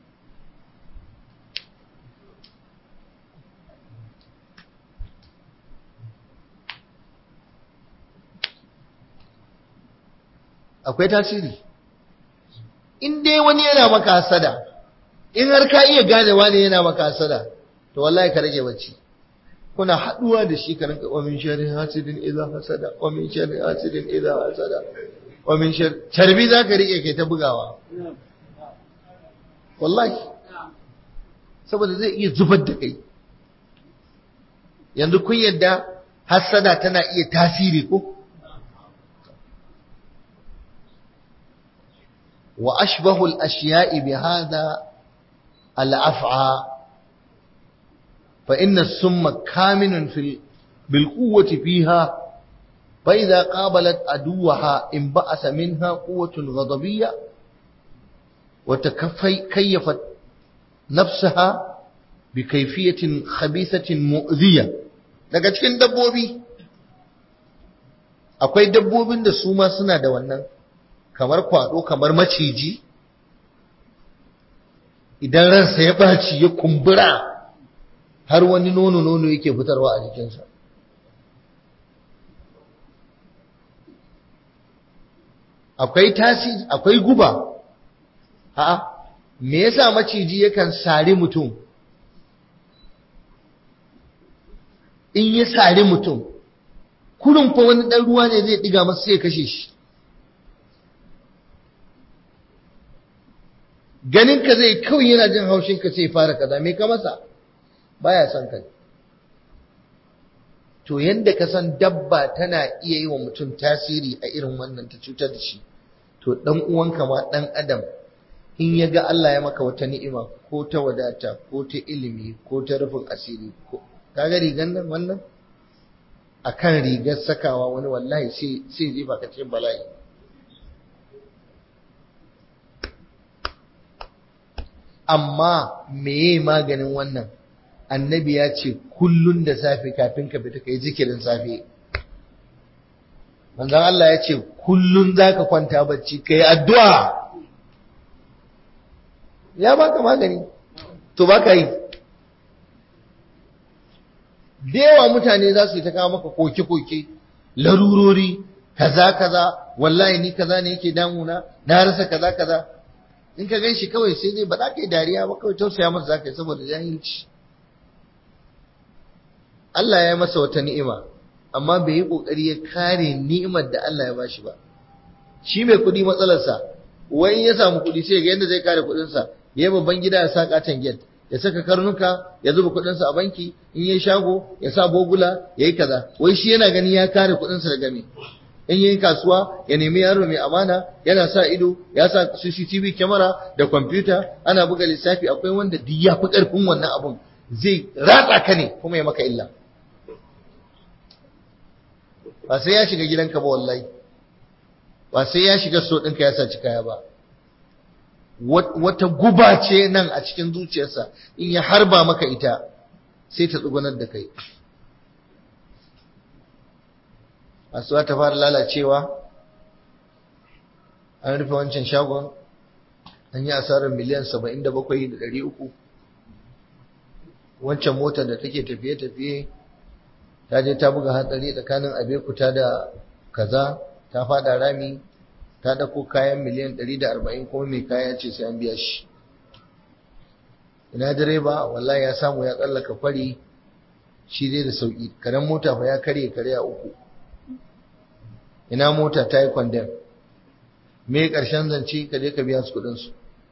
Speaker 1: akwai tasiri in dai wani yana maka hasada in har ka iya gane wani yana maka hasada to wallahi ka rage bacci kuna haduwa da shi ka rinka wamin sharri hasidin idza hasada wamin sharri hasidin idza hasada wamin sharri tarbi zaka rike kai ta bugawa wallahi saboda zai iya zubar da kai yanzu kun yadda hasada tana iya tasiri ko وأشبه الأشياء بهذا الأفعى فإن السم كامن في بالقوة فيها فإذا قابلت عدوها انبعث منها قوة غضبية وتكيفت نفسها بكيفية خبيثة مؤذية daga cikin dabbobi akwai dabbobin da su ma suna da wannan kamar kwado kamar maciji idan ransa ya ɓaci ya kumbura har wani nono-nono yake fitarwa a jikinsa akwai tasiri akwai guba a'a me yasa maciji yakan sari mutum in ya sari mutum kurin fa wani ɗan ruwa ne zai ɗiga masa sai ya kashe shi ganin ka zai kawai yana jin haushin ka sai fara kaza me ka masa baya son ka to yanda ka san dabba tana iya yi wa mutum tasiri a irin wannan ta cutar da shi to dan uwanka ma dan adam in ya ga Allah ya maka wata ni'ima ko ta wadata ko ta ilimi ko ta rufin asiri ko kaga rigan nan wannan akan rigar sakawa wani wallahi sai sai zai baka cikin bala'i amma meye maganin wannan annabi ya ce kullun da safe kafin ka fita kai zikirin safe manzon Allah ya ce kullun zaka kwanta bacci kai addu'a ya baka magani to baka yi da yawa mutane za su yi ta kawo maka koke-koke larurori kaza kaza wallahi ni kaza ne yake damuna na rasa kaza kaza in ka gan shi kawai sai dai ba za ka yi dariya ba kawai tausaya masa za ka yi saboda jahilci Allah ya yi masa wata ni'ima amma bai yi ƙoƙari ya kare ni'imar da Allah ya bashi ba shi mai kuɗi matsalarsa wai ya samu kuɗi sai ga yadda zai kare kuɗinsa ya yi babban gida ya sa katon gate ya saka karnuka ya zuba kuɗinsa a banki in yi shago ya sa bogula ya yi kaza wai shi yana gani ya kare kuɗinsa daga me in yi kasuwa ya nemi yaro mai amana yana sa ido ya sa CCTV kyamara da kwamfuta ana buga lissafi akwai wanda duk ya fi ƙarfin wannan abun zai ratsa ka ne kuma ya maka illa ba sai ya shiga gidanka ba wallahi ba sai ya shiga so ɗinka ya saci kaya ba wata guba ce nan a cikin zuciyarsa in ya harba maka ita sai ta tsugunar da kai kasuwa ta fara lalacewa an rufe wancan shagon an yi asarar miliyan saba'in da bakwai da ɗari uku wancan motar da take tafiye-tafiye ta je ta buga hatsari tsakanin abekuta da kaza ta fada rami ta dako kayan miliyan ɗari da arba'in kuma mai kaya ce sai an biya shi ina direba wallahi ya samu ya tsallaka kwari shi dai da sauki karen mota fa ya karye kare a uku ina mota ta yi kwandem me ƙarshen zance ka je ka biya su kuɗinsu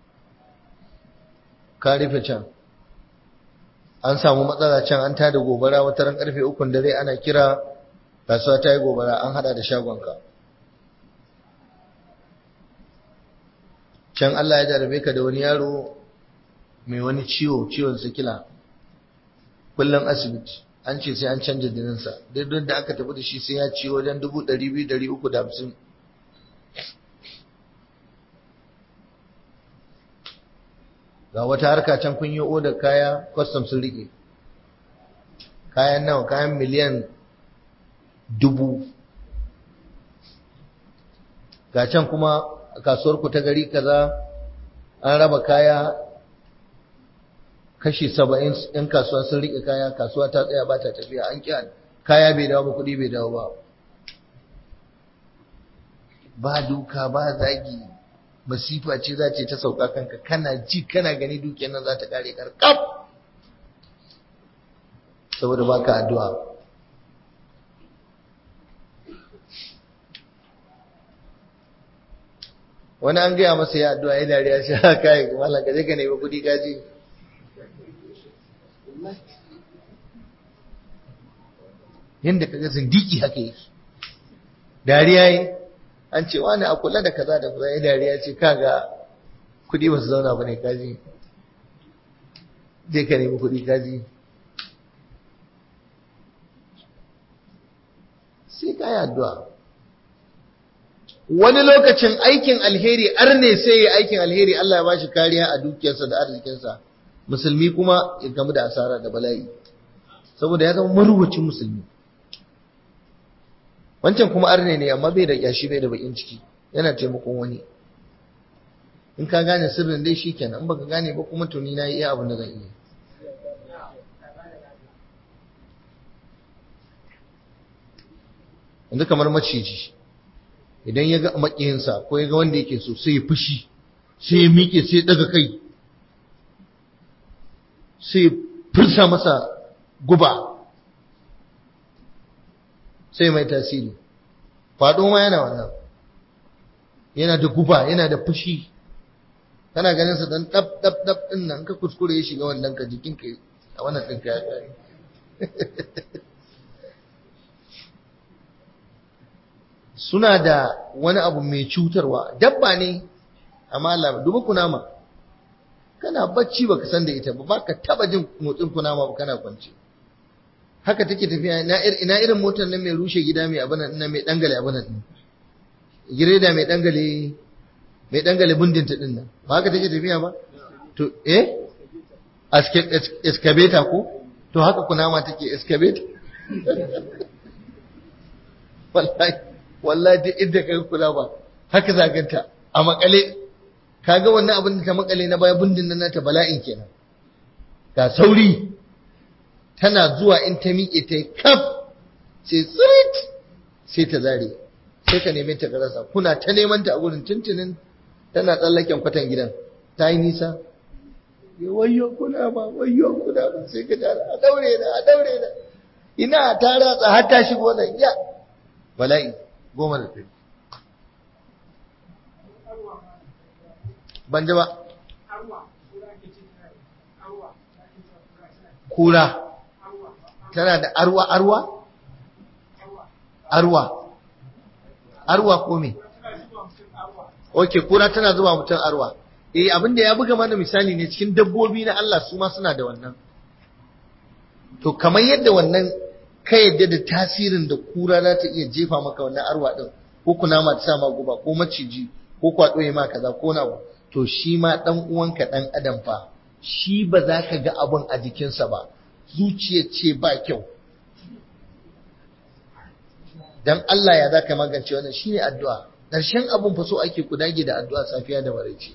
Speaker 1: ka rufe can an samu matsala can an tada gobara wata ran karfe ukun dare ana kira kasuwa ta yi gobara an hada da shagonka can Allah ya jarabe ka da wani yaro mai wani ciwo ciwon sikila kullum asibiti an ce sai an canja jininsa duk da aka tafi da shi sai ya ci wajen dubu ɗari biyu ɗari uku da hamsin ga wata harka can kun yi odar kaya kwastam sun riƙe kayan nawa kayan miliyan dubu ga can kuma kasuwar ku ta gari kaza an raba kaya kashi saba'in yan kasuwa sun rike kaya kasuwa ta tsaya ba ta tafiya an kyan kaya bai dawo ba kuɗi bai dawo ba ba duka ba zagi masifa ce za ce ta sauka kanka kana ji kana gani dukiyar nan za ta kare karkaf saboda baka addu'a wani an gaya masa ya addu'a ya dariya shi haka kai mallan ka je ka nemi kudi kaji yanda kaga zindiki haka yake dariya yi an ce wani a kula da kaza da kaza ya dariya ce kaga kudi ba su zauna ba ne kaji je ka nemi kudi kaji sai ka yi addu'a wani lokacin aikin alheri arne sai ya aikin alheri Allah ya bashi kariya a dukiyarsa da arzikinsa musulmi kuma ya gamu da asara da bala'i saboda ya zama maruwacin musulmi wancan kuma arne ne amma bai da yashi bai da bakin ciki yana taimakon wani in ka gane sirrin dai shikenan in baka gane ba kuma tuni na yi iya abin da zan iya yanzu kamar maciji idan ya ga makiyinsa ko ya ga wanda yake so sai ya fushi sai ya miƙe sai ya daga kai sai ya fursa masa guba sai mai tasiri faɗo ma yana wannan yana da guba yana da fushi kana ganin sa dan dab dab dab din nan ka kuskure ya shiga wannan ka jikin ka a wannan din ka ya kare suna da wani abu mai cutarwa dabba ne amma Allah duba kunama kana bacci baka san da ita ba baka taba jin motsin kunama ba kana kwance haka take tafiya ina irin motar nan mai rushe gida mai abana ina mai dangale abana din gireda mai dangale mai dangale bundin ta din nan ba haka take tafiya ba to eh excavator ko to haka kunama take excavator wallahi wallahi duk inda ka kula ba haka zaganta a makale kaga wannan abin da ta makale na baya bundin nan nata bala'in kenan ga sauri tana zuwa in ta miƙe ta yi kaf sai tsirit sai ta zare sai ka neme ta rasa kuna ta neman ta a gurin tuntunin tana tsallaken kwatan gidan ta yi nisa ya wayo kuna ba wayo kuna ba sai ka tara a daure da a daure da ina ta ratsa har ta shigo nan ya bala'i goma da ɗari ban ji ba kura tana da arwa arwa arwa arwa ko me ok kura tana zuba mutum arwa eh abinda ya buga mana misali ne cikin dabbobi na Allah su ma suna da wannan to kamar yadda wannan ka yadda da tasirin da kura za ta iya jefa maka wannan arwa din ko kunama ta sa ma guba ko maciji ko kwado ya ma kaza ko na to shi ma dan uwanka dan adam fa shi ba za ka ga abun a jikinsa ba zuciya ce ba kyau dan Allah ya zaka magance wannan shine addu'a ƙarshen abun fa so ake ku dage da addu'a safiya da maraice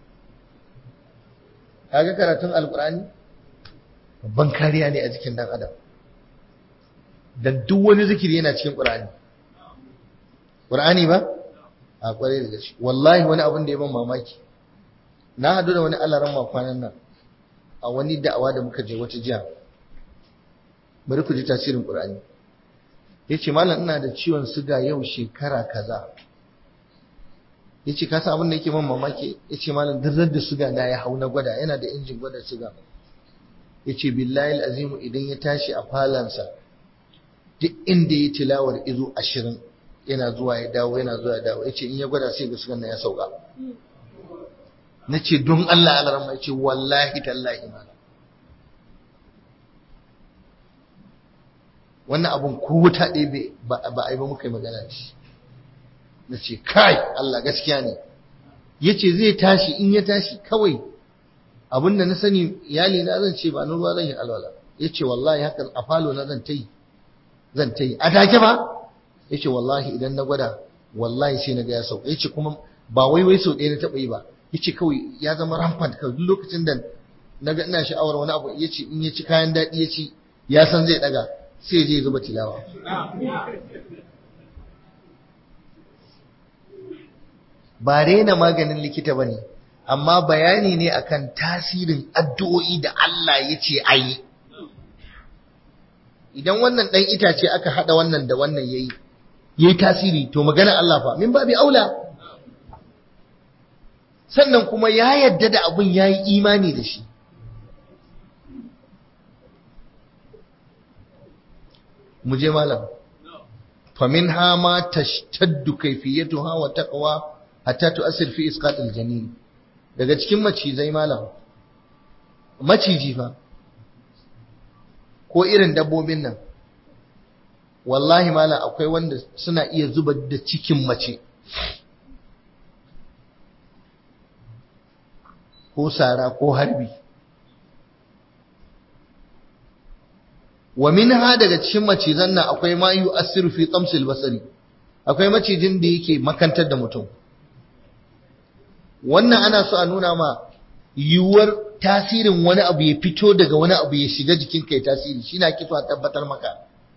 Speaker 1: kaga karatun alqur'ani babban kariya ne a jikin dan adam dan duk wani zikiri yana cikin qur'ani qur'ani ba a kware da gaske wallahi wani abin da ya ban mamaki na hadu da wani alaran kwanan nan a wani da'awa da muka je wata jiya bari ku ji tasirin qur'ani yace malam ina da ciwon suga yau shekara kaza yace ka san abin da yake man mamaki yace malam duk da suga na ya hau na gwada yana da injin gwada suga yace billahi alazimu idan ya tashi a falansa duk inda ya tilawar izo ashirin yana zuwa ya dawo yana zuwa ya dawo yace in ya gwada sai ga sugan nan ya sauka nace don Allah alarma yace wallahi tallahi malam wannan abun ko wuta ɗaya ba a yi ba muka yi magana da shi na ce kai Allah gaskiya ne ya ce zai tashi in ya tashi kawai abin da na sani iyali na zan ce ba na ruwa zan yi alwala ya ce wallahi haka a falo na zan ta yi zan ta yi a take ba ya ce wallahi idan na gwada wallahi sai na ga ya sauka ya ce kuma ba wai wai sau ɗaya na taɓa yi ba ya ce kawai ya zama rampant kawai duk lokacin da na ga ina sha'awar wani abu ya ce in ya ci kayan daɗi ya ci ya san zai ɗaga sai je zuba tilawa ba rena maganin likita ba ne amma bayani ne akan tasirin addu'o'i da Allah ya ce a yi idan wannan ɗan itace aka haɗa wannan da wannan ya yi ya yi tasiri to magana Allah fa min babi aula sannan kuma ya yadda da abin ya yi imani da shi mu je malam famin hama tashtaddu kaifiyatuha wa taqwa hatta tu'assir fi isqat al-janin daga cikin macizai malam maciji fa ko irin dabbobin nan wallahi malam akwai wanda suna iya zubar da cikin mace ko sara ko harbi wa minha daga cikin macizan nan akwai ma yu'assiru fi tamsil basari akwai macijin da yake makantar da mutum wannan ana so a nuna ma yiwuwar tasirin wani abu ya fito daga wani abu ya shiga jikinka ya tasiri shi na kito a tabbatar maka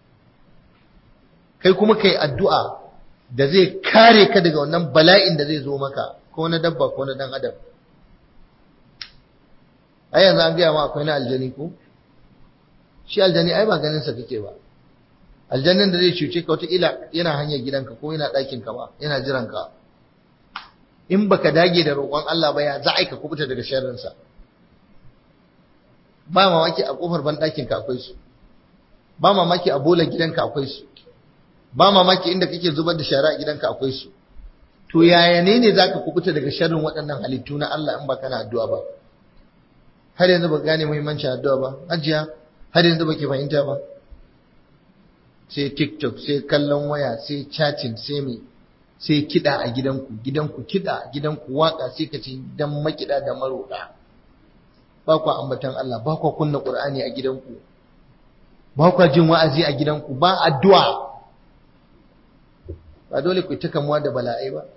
Speaker 1: kai kuma kai addu'a da zai kare ka daga wannan bala'in da zai zo maka ko na dabba ko na dan adam ai yanzu an gaya ma akwai na aljani ko shi aljani ai ba ganin sa kake ba aljannin da zai cuce ka wata ila yana hanyar gidanka ko yana ɗakin ka ba yana jiran ka in baka dage da roƙon Allah ba ya za a ka kubuta daga sharrin sa ba mamaki a kofar ban ɗakin ka akwai su ba mamaki a bola gidanka akwai su ba mamaki inda kake zubar da shara a gidanka akwai su to yaya ne ne zaka kubuta daga sharrin waɗannan halittu na Allah in ba kana addu'a ba har yanzu ba gane muhimmancin addu'a ba ajiya har yanzu baki fahimta ba sai tiktok sai kallon waya sai chatting sai me sai kida a gidanku gidanku kida gidanku waka sai ka ce dan makida da maroka ba ku ambatan Allah ba ku kunna Qur'ani a gidanku ba ku jin wa'azi a gidanku ba addu'a ba dole ku ta kamuwa da bala'ai ba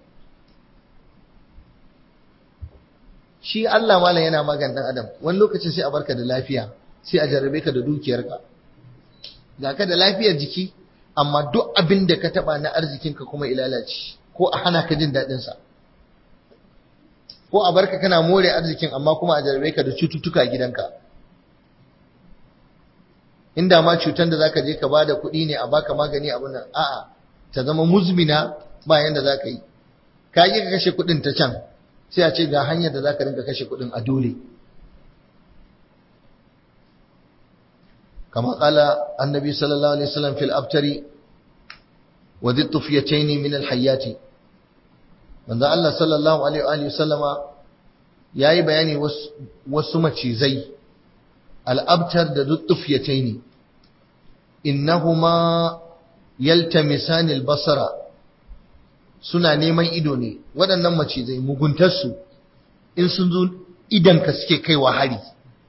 Speaker 1: shi Allah malam yana magan dan adam wani lokacin sai a barka da lafiya sai a jarrabe ka da dukiyarka ga ka da lafiyar jiki amma duk abin da ka taba na arzikinka kuma ilalaci ko a hana ka jin daɗin sa ko a barka kana more arzikin amma kuma a jarrabe ka da cututtuka a gidanka inda ma cutan da zaka je ka bada kuɗi ne a baka magani abin nan a'a ta zama muzmina ba yanda zaka yi ka yi ka kashe kuɗin ta can sai a ce ga hanyar da zaka rinka kashe kuɗin a dole كما قال النبي صلى الله عليه وسلم في الأبتر وذي الطفيتين من الحيات من ذا الله صلى الله عليه وآله وسلم ياي بياني وسمة زي الأبتر ذو الطفيتين إنهما يلتمسان البصر suna neman ido ne waɗannan macizai muguntarsu in sun zo idanka suke kaiwa hari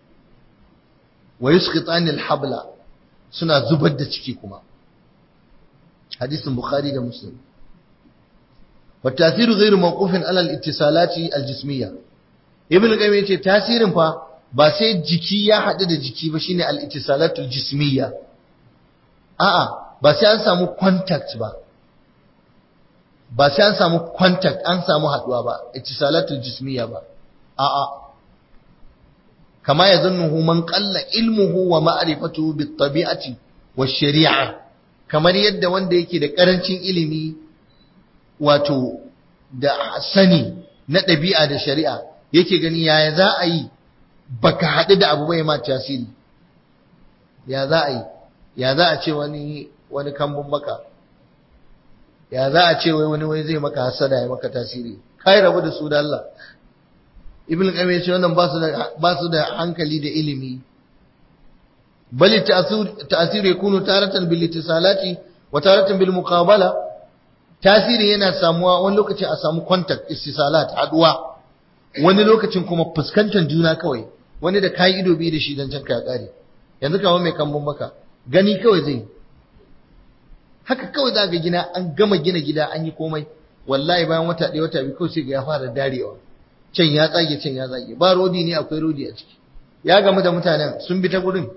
Speaker 1: wa yusqitani habla suna zubar da ciki kuma hadisin bukhari da muslim wa tasiru ghairu mawqufin ala al-ittisalati al-jismiyya ibn qayyim yace tasirin fa ba sai jiki ya hadu da jiki ba shine al-ittisalatu al-jismiyya a'a ba sai an samu contact ba ba sai an samu contact an samu haduwa ba ittisalatu al-jismiyya ba a'a كما يظنه من قل علمه ومعرفته بالطبيعة والشريعة kamar yadda wanda yake da karancin ilimi wato da sani na ɗabi'a da shari'a yake gani yaya za a yi baka haɗu da abu bai ma tasiri ya za a yi ya za a ce wani wani kambun maka ya za a ce wai wani wai zai maka hasada ya maka tasiri kai rabu da su da Allah ibn qayyim ya ce wannan ba su da ba su da hankali da ilimi bal ta'sir yakunu taratan bil ittisalati wa taratan bil muqabala tasiri yana samuwa wani lokacin a samu contact istisalat haduwa wani lokacin kuma fuskantar juna kawai wani da kayi ido biyu da shi dan can ka ya kare yanzu kamar mai kambun baka gani kawai zai haka kawai za ga gina an gama gina gida an yi komai wallahi bayan wata ɗaya wata biyu kawai sai ga ya fara darewa can ya tsage can ya tsage ba rodi ne akwai rodi a ciki ya gamu da mutanen sun bi ta gurin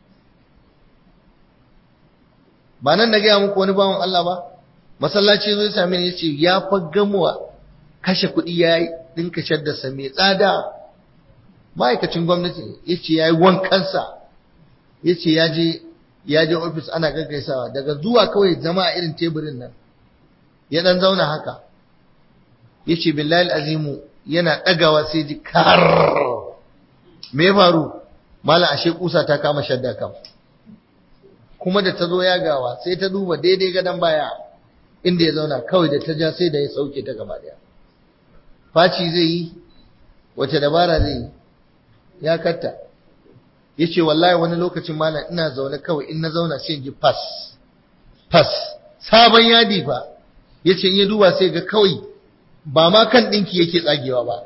Speaker 1: ba nan na gaya muku wani bawan Allah ba masallaci zai same ni yace ya fa gamuwa kashe kuɗi ya dinka shaddarsa mai tsada ma'aikacin gwamnati yace yayi wankansa yace ya je ya je ofis ana gaggaisawa daga zuwa kawai zama a irin teburin nan ya dan zauna haka yace billahi azimu yana dagawa sai ji kar me ya faru mala ashe kusa ta kama shadda kam kuma da ta zo ya gawa sai ta duba daidai gadon baya inda ya zauna kawai da ta ja sai da ya sauke ta gaba daya faci zai yi wace dabara zai yi ya katta ya ce wallahi wani lokacin malam ina zaune kawai in na zauna sai ji fas fas sabon yadi fa ya ce in ya duba sai ga kawai ba ma kan ɗinki yake tsagewa ba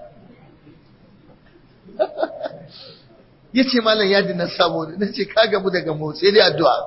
Speaker 1: ya ce malam yadi na sabo na ce ka gamu daga motsi dai addu'a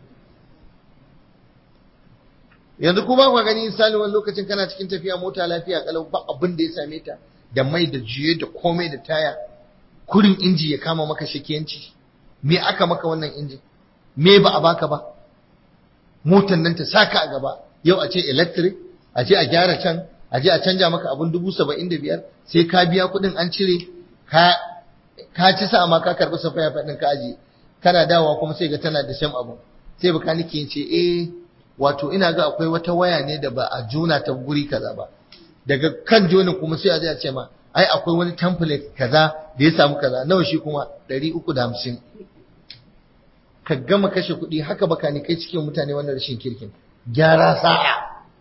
Speaker 1: yanzu kuma ku gani misali wani lokacin kana cikin tafiya mota lafiya kalau ba abin da ya same ta da mai da juye da komai da taya kurin inji ya kama maka shakiyanci me aka maka wannan inji me ba a baka ba motan nan ta saka a gaba yau a ce electric a je a gyara can a je a canja maka abin dubu saba'in da biyar sai ka biya kuɗin an cire ka ka ci sa ma ka karɓi safaya faɗin ka aji kana dawowa kuma sai ga tana da shan abu sai baka nake ce eh wato ina ga akwai wata waya ne da ba a jona ta guri kaza ba daga kan jonin kuma sai a ce ma ai akwai wani template kaza da ya samu kaza nawa shi kuma 350 ka gama kashe kuɗi haka baka ni kai cikin mutane wannan rashin kirkin gyara sa'a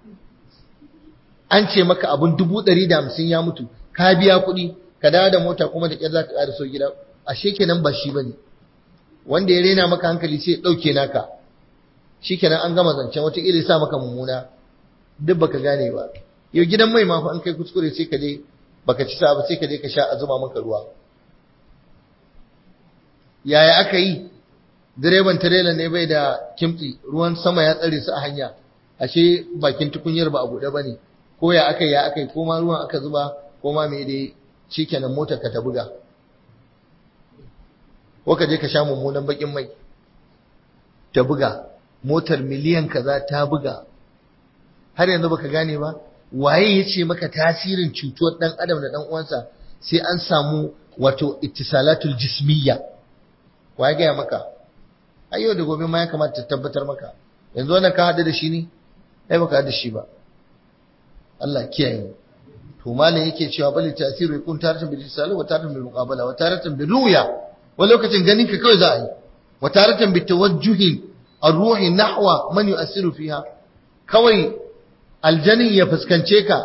Speaker 1: an ce maka abun dubu ɗari da hamsin ya mutu ka biya kuɗi ka dawo da mota kuma da ƙyar za ka ƙara so gida ashe kenan ba shi bane wanda ya rena maka hankali sai ya ɗauke naka shikenan an gama zancen wataƙila sa maka mummuna duk baka gane ba yau gidan mai ma fa an kai kuskure sai ka je baka ci sa ba sai ka je ka sha a zuba maka ruwa yaya aka yi direban tirela ne bai da kimtsi ruwan sama ya tsare su a hanya ashe bakin tukunyar ba a buɗe bane ko ya aka ya aka yi ko ma ruwan aka zuba ko ma me dai shikenan motar ka ta buga ko ka je ka sha mummunan bakin mai ta buga motar miliyan kaza ta buga har yanzu baka gane ba waye yace maka tasirin cutuwar dan adam da dan uwansa sai an samu wato ittisalatul jismiyya waye ga maka ai yau da gobe ma ya kamata ta tabbatar maka yanzu wannan ka hadu da shi ne ai baka hadu da shi ba Allah kiyaye to malam yake cewa bali tasiru yakun taratan bil ittisal wa taratan bil muqabala wa taratan bil ruya wani lokacin ganin ka kawai za a yi wa taratan bil tawajjuhi الروح نحو من يؤثر فيها kawai aljanin ya fuskance ka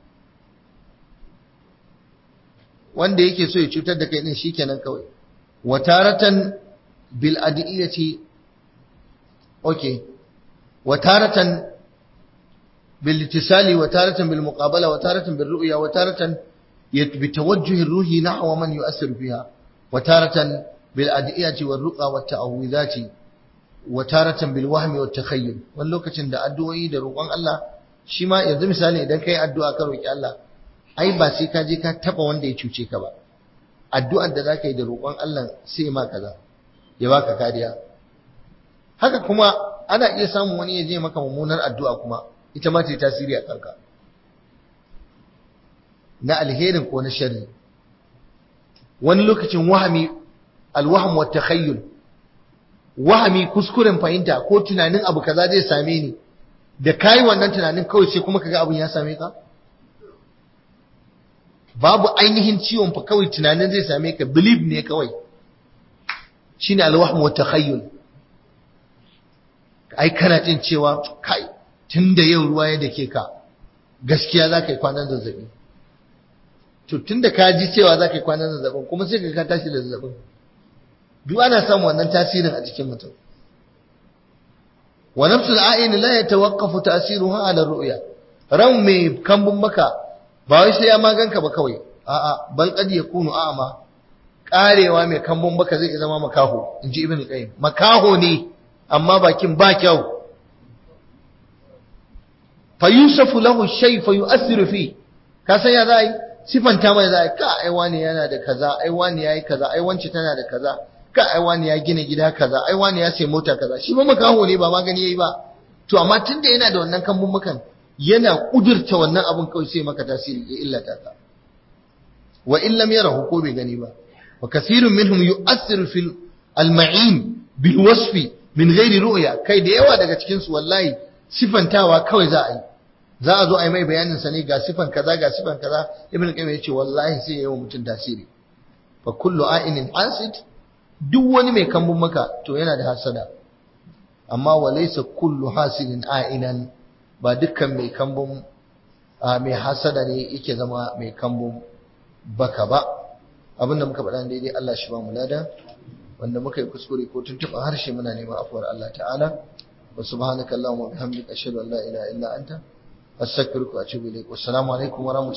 Speaker 1: wanda yake so ya cutar da kai din shikenan kawai wataratan bil adiyati okay wataratan bil ittisali wataratan bil muqabala wataratan bil ru'ya wataratan bi tawajjuh ar-ruhi nahwa man yu'athir fiha wataratan bil adiyati war ruqa wat ta'awudati wa taratan bil wahmi wat takhayyul wani lokacin da addu'o'i da roƙon Allah shi ma yanzu misali idan kai addu'a ka roƙi Allah ai ba sai ka je ka taba wanda ya cuce ka ba addu'ar da zaka yi da roƙon Allah sai ma kaza ya baka kariya haka kuma ana iya samun wani ya je maka mummunar addu'a kuma ita ma ta yi tasiri a kanka na alherin ko na sharri wani lokacin wahami alwahm wat takhayyul wahami kuskuren fahimta ko tunanin abu kaza zai same ni da kai wannan tunanin kawai sai kuma kaga abun ya same ka babu ainihin ciwon fa kawai tunanin zai same ka believe ne kawai shine alwahm wa takhayyul ai kana jin cewa kai tunda yau ruwa ya dake ka gaskiya za ka yi kwanan zazzabi to tunda ka ji cewa za ka yi kwanan zazzabin kuma sai ka tashi da zazzabin duk ana samun wannan tasirin a jikin mutum wa nafsul a'in la yatawaqqafu ta'siruha ala ru'ya ran mai kambun maka ba wai sai ya maganka ba kawai a'a bal qad yakunu a'ma karewa mai kambun baka zai zama makaho inji ibn qayyim makaho ne amma bakin ba kyau fa yusafu lahu shay fa yu'athiru fi ka san ya zai sifanta mai zai ka ai wani yana da kaza ai wani yayi kaza ai wance tana da kaza ka ai wani ya gina gida kaza ai wani ya sai mota kaza shi ba makaho ne ba magani yayi ba to amma tunda yana da wannan kambun makan yana kudurta wannan abun kawai sai maka tasiri ya illata ka wa in lam yarahu ko bai gani ba wa kathirun minhum yu'athiru fil al-ma'in bil wasfi min ghairi ru'ya kai da yawa daga cikin su wallahi sifantawa kawai za a yi za a zo a yi mai bayanin sa ne ga sifan kaza ga sifan kaza ibn qayyim yace wallahi sai yayi wa mutum tasiri fa kullu a'inin hasid duk wani mai kambun maka to yana da hasada amma wa laysa kullu hasidin a'inan ba dukkan mai kambun mai hasada ne yake zama mai kambun baka ba abinda muka faɗa daidai Allah shi ba mu lada wanda muka yi kuskure ko tuntuɓa harshe muna neman afuwar Allah ta'ala wa subhanaka allahumma wa bihamdika ashhadu an la ilaha illa anta astaghfiruka wa atubu ilaik wassalamu alaikum wa